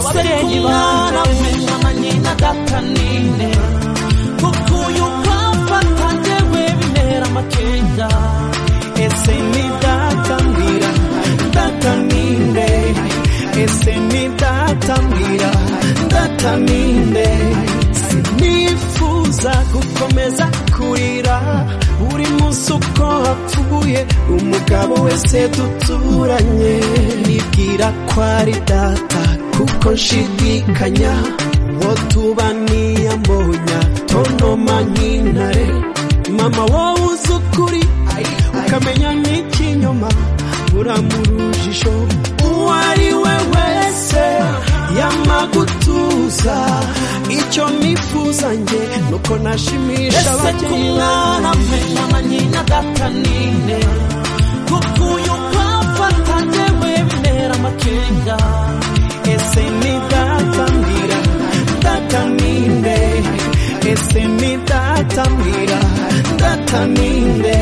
ababyeyi bawe mama nyina data nine kuko uyu papa ntangewe bintera amakenda ese ni data mbwira data ninde ese ni data mbwira data ninde sinifuza gukomeza kurira buri munsi uko hapfuye umugabo wese duturanye nibwira ko ari data kuko nshidikanya uwo tuba niyamonya tonoma nk'intare mama wowe uzi ukuri ukamenya n'ikinyoma uramurujisho uwo ari we wese yamagutuza icyo nifuza nge nuko nashimisha ababyeyi bawe mama nyina data nine kuko uyu papa ntangewe bintera amakenga ese ni data mbwira data ninde ese ni data mbwira data ninde